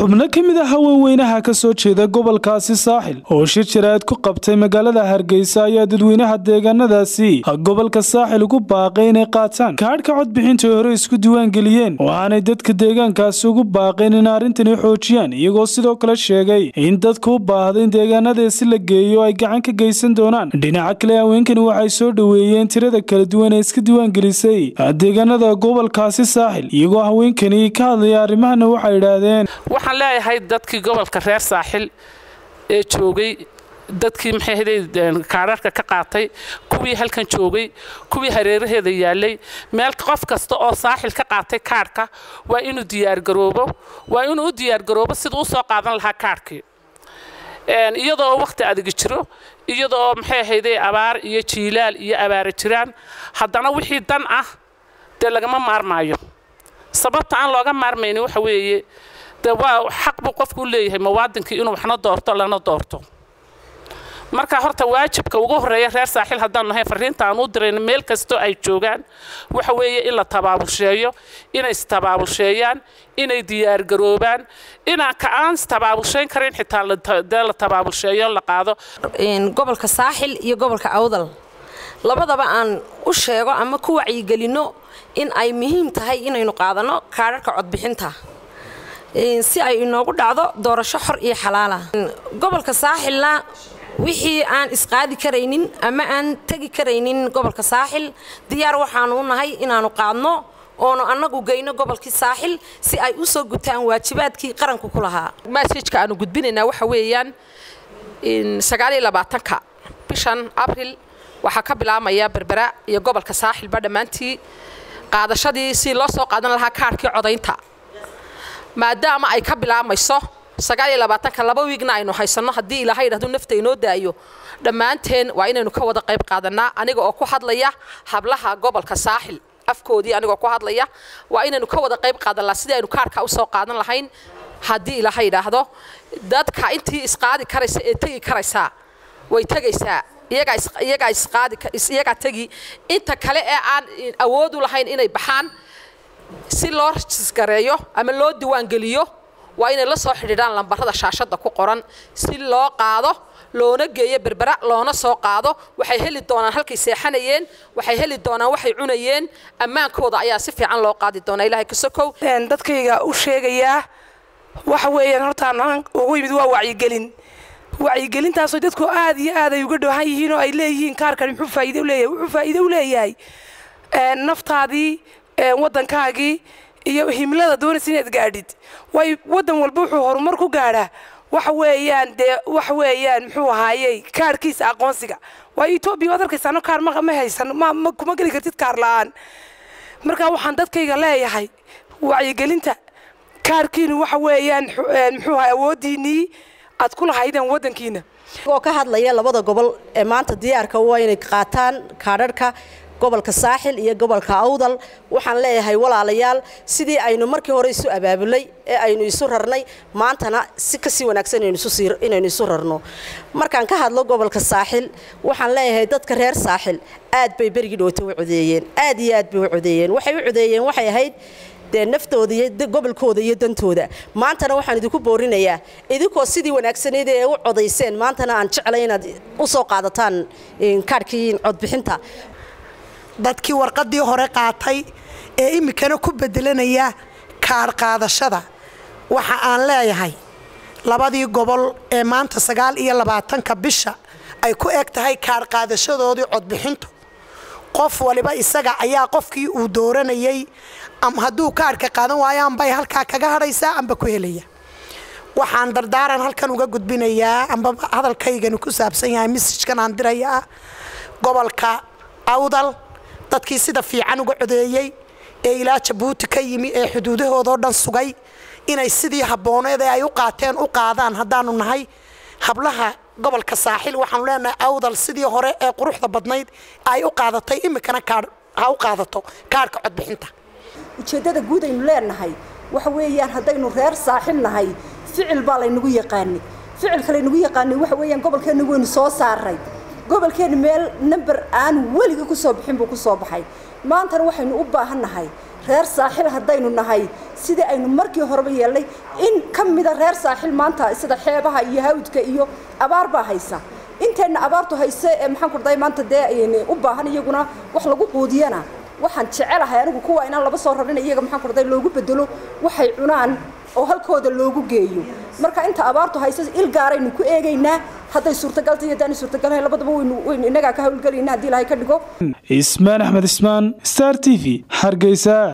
xubno ka mid ah haweenweynaha ka soo jeeda gobolkaasi saaxil oo shir jaraa'id ku qabtay magaalada hargeysa ayaa dadweynaha deegaanadaasi gobolka saaxil ugu baaqay inay qaataan kaadhka codbixinta ay hore isku diiwaangeliyeen oo aanay dadka deegaankaasi ugu baaqayn in arrintani xoojiyaan iyagoo sidoo kale sheegay in dadka u baahda in deegaanadeesi la geeyo ay gacan ka geysan doonaan dhinaca kale haweenkani waxay soo dhoweeyeen tirada kala duwan ee iska diiwaangelisay deegaanada gobolkaasi saaxil iyagoo haweenkani ka hadlaya arrimahana waxay idhaahdeen waxaan leeyahay dadkii gobolka reer saaxil ee joogay dadkii maxay ahayday kaadharka ka qaatay kuwii halkan joogay kuwii hareeraheeda yaalay meel qof kasta oo saaxil ka qaatay kaadhka waa inuu diyaargaroobo waa inuu u diyaargaroobo siduu u soo qaadan lahaa kaadhkii iyadoo wakhti adigi jiro iyadoo maxay ahayday abaar iyo jiilaal iyo abaara jiraan haddana wixii dan ah dee lagama maarmaayo sababta aan looga maarmayni waxa weeye de waa xaq buu qofku u leeyahay muwaadinkii inuu waxna doorto lana doorto marka horta waajibka ugu horeeya reer saaxiil haddaan nahay fariinta aan u dirayno meel kastoo ay joogaan waxa weeye in la tabaabulsheeyo inay istabaabulsheeyaan inay diyaargaroobaan inaan ka aan istabaabulshayn karin xitaa dee la tabaabulsheeyo la qaado gobolka saaxil iyo gobolka awdal labadaba aan u sheego ama ku wacyigelinno in ay muhiim tahay inaynu qaadanno kaadharka codbixinta si ay inoogu dhacdo doorasho xor iyo xalaala gobolka saaxilna wixii aan isqaadi karaynin ama aan tegi karaynin gobolka saaxil diyaar waxaanu u nahay inaanu qaadno oonu annagu geyno gobolkii saaxil si ay u soo gutaan waajibaadkii qaranku ku lahaa masajka aanu gudbinaynaa waxa weeyaan sagaaliyolabaatanka bishan abril waxaa ka bilaabmaya berbera iyo gobolka saaxilba dhammaantii qaadashadii si loo soo qaadan lahaa kaarhkii codaynta maadaama ay ka bilaabmayso sagaaliyolabaatanka laba wiigna aynu haysanno haddii ilaahay idhahdu nafta inoo daayo dhammaanteen waa inaynu ka wada qayb qaadannaa aniga oo ku hadlaya hablaha gobolka saaxil afkoodii anigoo ku hadlaya waa inaynu ka wada qayb qaadannaa sidii aynu kaarhka usoo qaadan lahayn haddii ilaahay idhaahdo dadka intii isqaadi karaysa ee tegi karaysaa way tegaysaa iyagaa tegi inta kale ee aan awood u lahayn inay baxaan si loo rajisgareeyo ama loo diiwaangeliyo waa inay la soo xidhiidhaan lambarada shaashadda ku qoran si loo qaado loona geeyo berbera loona soo qaado waxay heli doonaan halkay seexanayeen waxay heli doonaan waxay cunayeen ammaankooda ayaa si fiican loo qaadi doonaa ilaahay kasokow dadkayga u sheegayaa waxa weeyaan hortaan ugu yimid waa wacyigelin wacyigelintaasoo dadku aad iyo aad ay uga dhawahan yihiin oo ay leeyihiin kaarkani muxuu faa'iido u leeyahay wuxuu faa'iido u leeyahay naftaadii waddankaagii iyo himlada doonaysa inaad gaadhid way waddan walba wuxuu horumar ku gaadhaa waxa weeyaan dee waxa weeyaan muxuu ahaayey kaarhkiisa aqoonsiga waayo etoobiya waad arkaysaano kaar ma ma haysan ma ma kuma geli kartid kaar la'aan marka waxaan dadkayga leeyahay wacyigelinta kaarkiinu waxa weeyaan muxuu ahay awooddiinnii aad ku lahaydeen waddankiina oo ka hadlaya labada gobol ee maanta diyaarka waa inay qaataan kaadharhka gobolka saaxil iyo gobolka awdal waxaan leeyahay walaalayaal sidii aynu markii hore isu abaabulay ee aynu isu rarnay maantana si kasii wanaagsan inaynu isu rarno markaan ka hadlo gobolka saaxil waxaan leeyahay dadka reer saaxil aad bay berigii dhowta u codeeyeen aad iyo aad bay u codeeyeen waxay u codeeyeen waxay ahayd dee naftooda iyo gobolkooda iyo dantooda maantana waxaan idinku boorinayaa idinkoo sidii wanaagsaneyd ee u codayseen maantana aan jeclay inaad u soo qaadataan kaadhkii codbixinta dadkii warqaddii hore qaatay ee iminkana ku bedelanaya kaadh qaadashada waxa aan leeyahay labadii gobol ee maanta sagaal iyo labaatanka bisha ay ku eg tahay kaadh qaadashadoodii codbixintu qof waliba isaga ayaa qofkii uu dooranayay ama hadduu kaadhka qaadan waayo ambay halkaa kaga hadhaysaa amba ku helaya waxaan dardaaran halkan uga gudbinayaa amba hadalkaygani ku saabsan yahay mesajkan aan dirayaa gobolka awdal dadkii sida fiican uga codeeyey ee ilaa jabuuti ka yimi ee xuduudahoodao dhan sugay inay sidii habbooneed ee ay u qaateen u qaadaan haddaanu nahay hablaha gobolka saaxil waxaanu leenahay awdal sidii hore ee quruxda badnayd ay u qaadatay iminkana ha u qaadato kaadhka codbixinta ujeeddada guud aynu leenahay waxa weeyaan haddaynu reer saaxil nahay ficil baa laynagu yaqaanay ficilka laynagu yaqaanay waxa weeyaan gobolkeenna waynu soo saaray gobolkeenna meel number aan weligii ku soo bixin buu ku soo baxay maantana waxaynu u baahan nahay reer saaxil haddaynu nahay sidii aynu markii horeba yeelnay in ka mida reer saaxil maanta sida xeebaha iyo hawdka iyo abaar baa haysa inteenna abaartu hayse ee maxaan ku dhaday maanta dee u baahan iyaguna wax lagu quudiyana waxaan jecelahay anigu kuwa inaan laba soo rarin iyaga maxaan ku dhaday loogu bedelo waxay cunaan oo halkooda loogu geeyo marka inta abaartu hayse il gaaraynu ku eegaynaa hadday suurtagalta iyo haddaanay suurtagalhayn labadaba waynu waynu innagaa ka hawlgelayna haddii ilaahay ka dhigo ismaan axmed ismaan star t v hargeysa